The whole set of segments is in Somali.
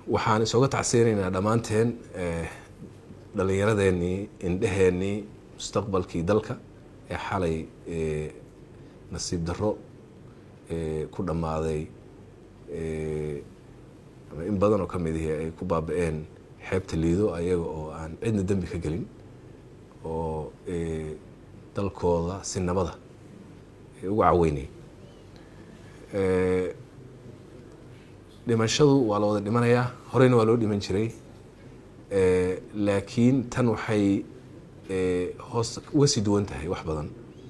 waxaan isooga tacsiyanaynaa dhammaanteen dhallinyaradeenii indheheenii mustaqbalkii dalka ee xalay nasiib darro ku dhammaaday ama in badan oo ka mid ihi ay ku baaba-een xeebta liido ayaga oo aan cidna dembi ka gelin oo dalkooda si nabada ugu caweynay dhimashadu waa la wada dhimanayaa horeyna waa loo dhiman jiray laakiin tan waxay hoos uga sii duwan tahay wax badan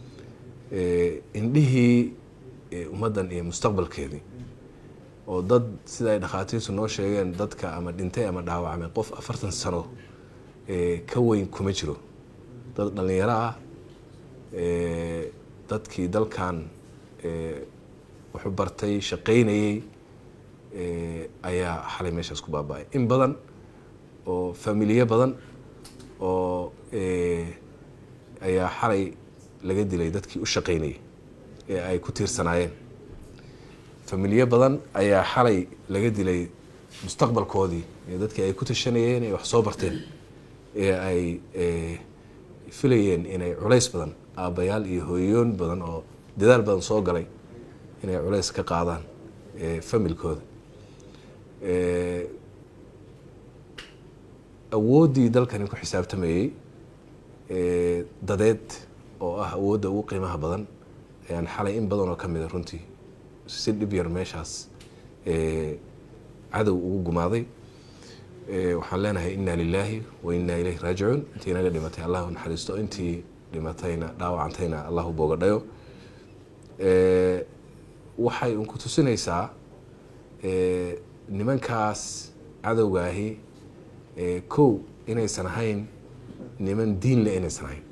indhihii ummaddan iyo mustaqbalkeedii oo dad sida ay dhakhaatiirtu noo sheegeen dadka ama dhintay ama dhaawacmay qof afartan sano ka weyn kuma jiro dad dhallinyaro ah dadkii dalkan wuxuu bartay shaqaynayey ayaa xalay meeshaas ku baaba-ay in badan oo familiye badan oo ayaa xalay laga dilay dadkii u shaqaynayay ee ay ku tiirsanaayeen familiye badan ayaa xalay laga dilay mustaqbalkoodii ee dadkii ay ku tashanayeen ee wax soo barteen ee ay filayeen inay culays badan aabbayaal iyo hooyoon badan oo dadaal badan soo galay inay culays ka qaadaan familkooda awooddii dalkani ku xisaabtamayey dadeed oo ah awoodda ugu qiimaha badan ayaan xalay in badan oo ka mida runtii si dhib yar meeshaas cadow ugu gumaaday waxaan leenahay inna lilaahi wa inna ilayhi raajicuun intii inaga dhimatay allahu naxariisto intii dhimatayna dhaawacantayna allahu boogadhayo waxay un ku tusinaysaa nimankaas cadowgaahi kow inaysan ahayn niman diin le inaysan ahayn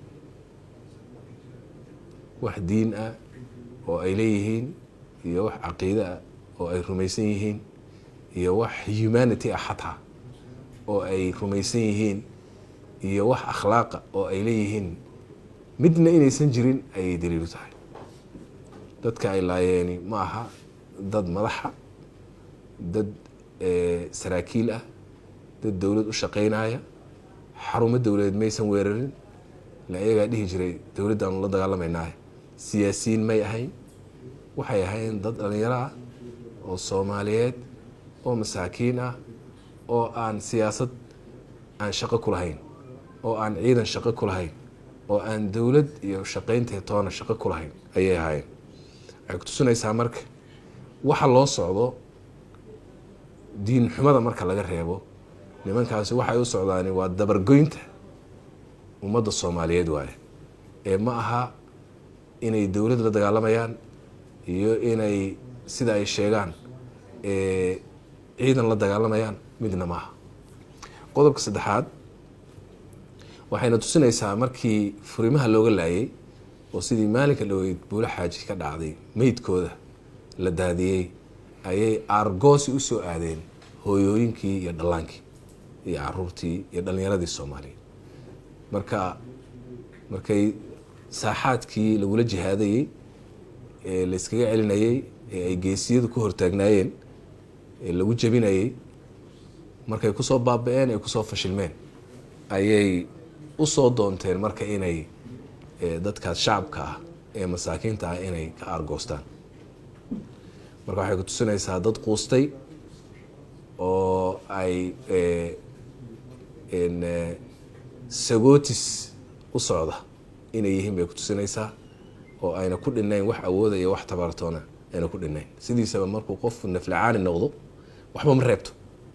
wax diin ah oo ay leeyihiin iyo wax caqiide ah oo ay rumaysan yihiin iyo wax humanity ah xataa oo ay rumaysan yihiin iyo wax akhlaaqa oo ay leeyihiin midna inaysan jirin ayay daliilu tahay dadka ay laayeeni ma aha dad madaxa dad saraakiil ah dad dowlad u shaqaynaya xarumo dowladeed maysan weerarin ila ayagaa dhihi jiray dowladdaanu la dagaalamaynaah siyaasiyiin may ahayn waxay ahayn dad dhallinyaro ah oo soomaaliyeed oo masaakiin ah oo aan siyaasad aan shaqo ku lahayn oo aan ciidan shaqo ku lahayn oo aan dowlad iyo shaqaynteed toona shaqo ku lahayn ayay ahaayeen waxay ku tusinaysaa marka waxa loo socdo diin xumada marka laga reebo nimankaasi waxay u socdaani waa dabargoynta ummadda soomaaliyeed waaye ee ma aha inay dowlad la dagaalamayaan iyo inay sida ay sheegaan ciidan la dagaalamayaan midna ma aha qodobka saddexaad waxayna tusinaysaa markii furimaha looga laayay oo sidii maalinka dhaweyd buulo xaaji ka dhacday meydkooda la daadiyey ayay aargoosi u soo aadeen hooyooyinkii iyo dhallaankii iyo caruurtii iyo dhallinyaradii soomaaliyeed marka markay saaxaadkii lagula jihaadayey ee layskaga celinayey ee ay geesiyadu ku hortaagnaayeen ee lagu jebinayey markay kusoo baaba-een ay kusoo fashilmeen ayay usoo doonteen marka inay dadkaas shacabka ah ee masaakiinta ah inay ka aargoostaan marka waxay ku tusinaysaa dad quustay oo ay sagootis u socda inay yihiin bay ku tusinaysaa oo ayna ku dhinayn wax awooda iyo wax tabartoona ayna ku dhinayn sidiisaba markuu qofku naflacaani noqdo waxba ma reebto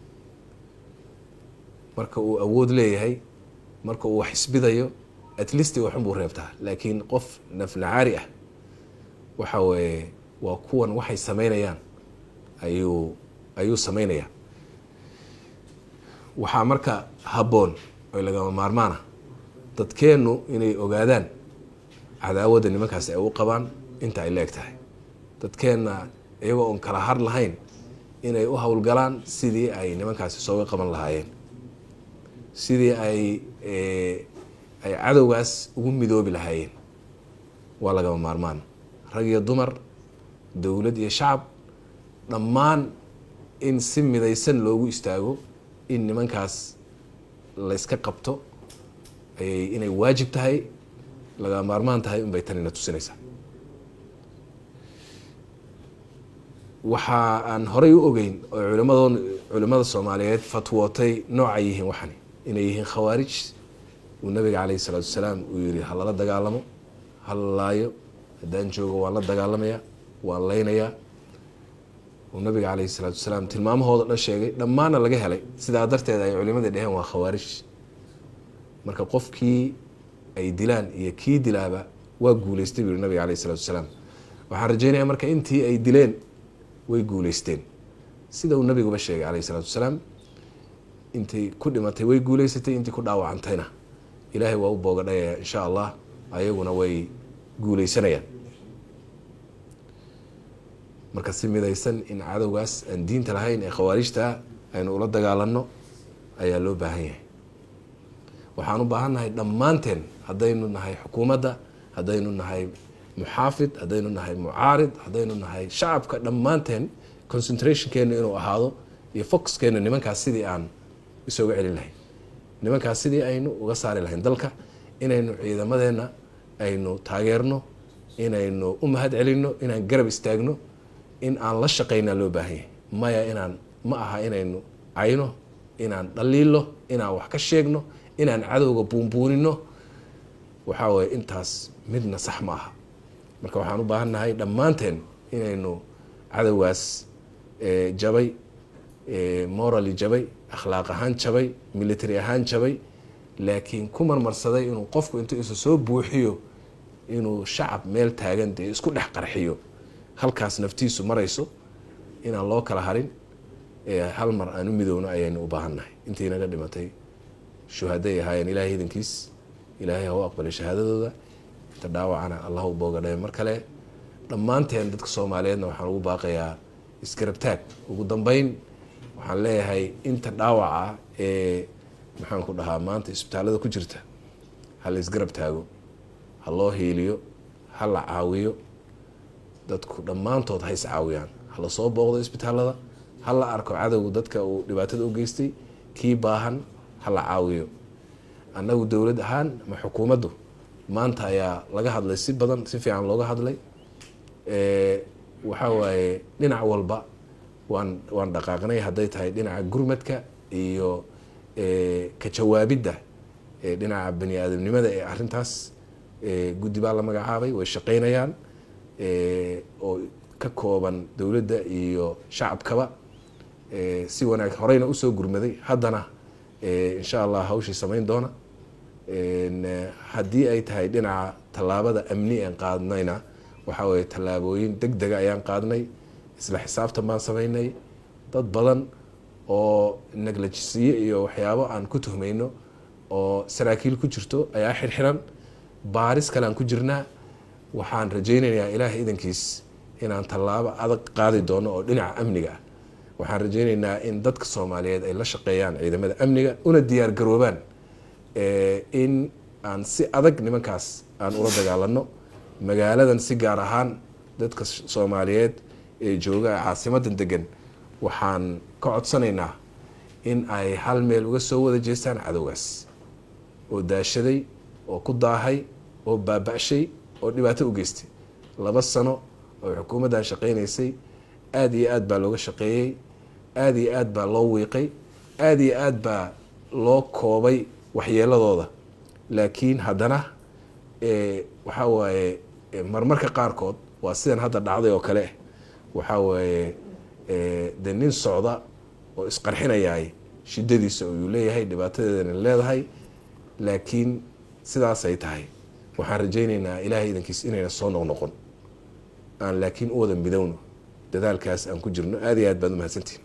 marka uu awood leeyahay marka uu wax isbidayo at least waxun buu reebtaa laakiin qof naflacaari ah waxa weeye waa kuwan waxay sameynayaan ayuu ayuu sameynayaa waxaa marka habboon oy lagama maarmaana dadkeennu inay ogaadaan cadaawadda nimankaasi ay u qabaan inta ay leeg tahay dadkeenna iyagoo oon kala har lahayn inay u howlgalaan sidii ay nimankaasi sooga qaban lahaayeen sidii ay ay cadowgaas ugu midoobi lahaayeen waa lagama maarmaan rag iyo dumar dowlad iyo shacab dhammaan in si midaysan loogu istaago in nimankaas layska qabto ayay inay waajib tahay laga maarmaan tahay unbay tanina tusinaysaa waxa aan horey u ogeyn oo culimadoon culimada soomaaliyeed fatwootay noocay yihiin waxani inay yihiin khawaarij uu nabiga caleyhi salaatu wasalaam uu yihi ha lala dagaalamo ha la laayo haddaan joogo waan la dagaalamaya waan leynayaa uu nabiga caleyhi salaatu wasalaam tilmaamahooda dhan sheegay dhammaana laga helay sidaa darteed ay culimadii dheheen waa khawaarij marka qofkii ay dilaan iyo kii dilaaba waa guuleystay buu yihi nabiga caleyhi salaatu wasalaam waxaan rajeynaya marka intii ay dileen way guuleysteen sida uu nabiguba sheegay caleyhi salaatu wasalaam intay ku dhimatay way guuleysatay intii ku dhaawacantayna ilaahay waa u boogadhayaya insha allah ayaguna way guuleysanayaan marka si midaysan in cadowgaas aan diinta lahayn ee khawaarijtaa aynu ula dagaalano ayaa loo baahan yahay waxaan u baahan nahay dhammaanteen haddaynu nahay xukuumadda haddaynu nahay muxaafid haddaynu nahay mucaarid haddaynu nahay shacabka dhammaanteen concentrationkeena inuu ahaado iyo foxkeena nimankaas sidii aan isooga celin lahayn nimankaas sidii aynu uga saari lahayn dalka inaynu ciidamadeena aynu taageerno inaynu u mahad celinno inaan garab istaagno in aan la shaqaynaa loo baahan yahay maya inaan ma aha inaynu cayno inaan dhaliilo inaan wax ka sheegno inaan cadowga buunbuunino waxaa waye intaas midna sax ma aha marka waxaan u baahan nahay dhammaanteen inaynu cadowgaas jabay morally jabay akhlaaq ahaan jabay military ahaan jabay laakiin ku marmarsaday inuu qofku intuu isu soo buuxiyo inuu shacab meel taagan dee isku dhex qarxiyo halkaas naftiisu marayso inaan loo kala harin hal mar aan u midowno ayaynu u baahan nahay intii naga dhimatay shuhaday ahaayeen ilaahay idankiis ilaahay ha u aqbalay shahaadadooda inta dhaawacana allah u boogadhayo mar kale dhammaanteen dadka soomaaliyeedna waxaan ugu baaqayaa isgarabtaag ugu dambeyn waxaan leeyahay inta dhaawaca ee maxaan ku dhahaa maanta isbitaalada ku jirta ha la isgarab taago ha loo hiiliyo ha la caawiyo dadku dhammaantood ha is caawiyaan ha la soo booqdo isbitaalada ha la arko cadowga dadka uu dhibaatada u geystay kii baahan ha la caawiyo annagu dowlad ahaan ama xukuumaddu maanta ayaa laga hadlay si badan si fiican looga hadlay waxaa waaye dhinac walba waan waan dhaqaaqnay hadday tahay dhinaca gurmadka iyo ka jawaabidda dhinaca bani aadamnimada ee arintaas guddi baa la magacaabay way shaqeynayaan oo ka kooban dowladda iyo shacabkaba si wanaag horeyna usoo gurmaday haddana insha allah hawshii samayn doona haddii ay tahay dhinaca tallaabada amni aan qaadnayna waxaa weye tallaabooyin deg dega ayaan qaadnay isla xisaabtan baan samaynay dad badan oo neglajisiye iyo waxyaabo aan ku tuhmayno oo saraakiil ku jirto ayaa xirxiran baaris kale aan ku jirnaa waxaan rajaynayaa ilaahay idankiis inaan tallaabo adag qaadi doono oo dhinaca amniga ah waxaan rajaynaynaa in dadka soomaaliyeed ay la shaqeeyaan ciidamada amniga una diyaar garoobaan in aan si adag nimankaas aan ula dagaalano magaaladan si gaar ahaan dadka soomaaliyeed ee jooga caasimadan degan waxaan ka codsanaynaa in ay hal meel uga soo wada jeestaan cadowgaas oo daashaday oo ku daahay oo baaba-shay oo dhibaato u geystay laba sano oo xukuumaddan shaqeynaysay aada iyo aad baa looga shaqeeyey aada iyo aad baa loo wiiqay aada iyo aad baa loo koobay waxyeeladooda laakiin haddana waxaa waaye marmarka qaarkood waa sidan hadda dhacday oo kale waxaa waaye de nin socda oo isqarxinayaay shidadiisa uu leeyahay dhibaatadeedana leedahay laakiin sidaasay tahay waxaan rajaynaynaa ilaahay idankiis inayna soo noqnoqon aan laakiin u wada midowno dadaalkaas aan ku jirno aada iyo aad baad umahadsantihin